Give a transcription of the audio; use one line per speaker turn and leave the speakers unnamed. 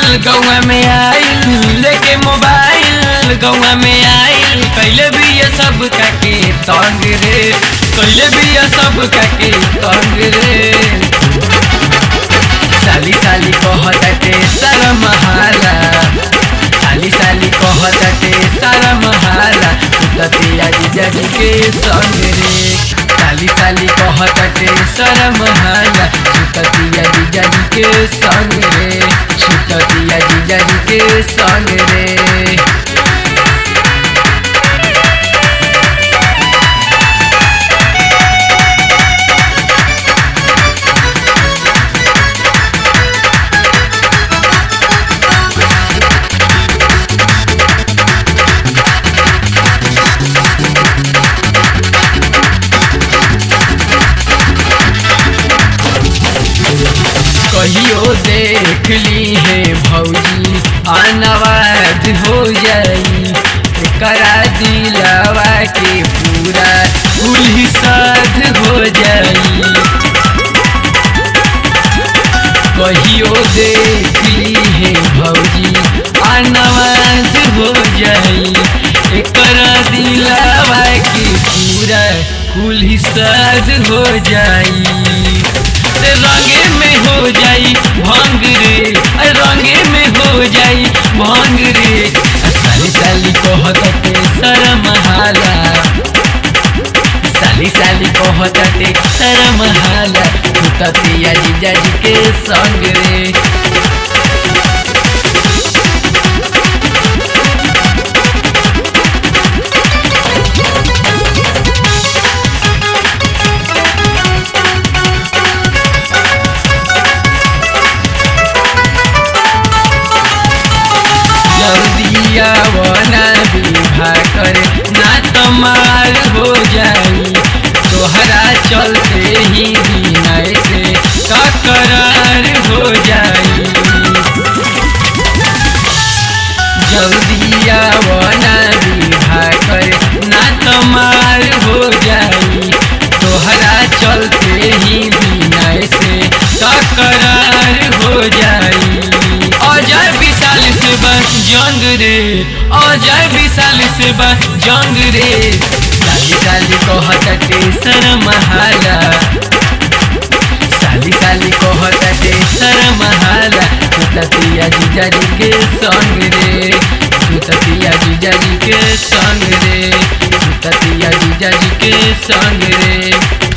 गौआ में आइल लेके मोबाइल गौआ में आइल कैले भी ये सब काके तंग रे कैले भी ये सब काके तंग रे साली साली कहताटे सारा महाला साली साली कहताटे सारा महाला ततिया जीजाजी के संग रे साली साली कहताटे सारा महाला ततिया जीजाजी के संग रे छुटतिया जीजाजी के संग रे कहियो देख ली है भौजी अनवाज हो जाई करा दिलावा के पूरा उल्ही साध हो जाई कहियो देख ली है भौजी अनवाज हो जाई करा दिलावा के पूरा उल्ही साध हो जाई रंगे में हो जाई भंग रे रंगे में हो जाई भंग रे साली साली कहते शरम हाला साली साली कहते शरम हाला ततिया जीजा जी के संग रे जल्दिया वना विवाह करे ना तमार हो जाई तोहरा चलते ही विनय से तकरार हो जाई जल्दिया वना विवाह करे ना तमार हो जाई तोहरा चलते ही विनय से तकरार हो जाई अजय विशाल से बस जंग रे अजय विशाल से बस जंग रे साली साली कहते शरम हाला साली साली कहते शरम हाला ततिया जीजा जी के संग रे ततिया जीजा जी के संग रे ततिया जीजा जी के संग रे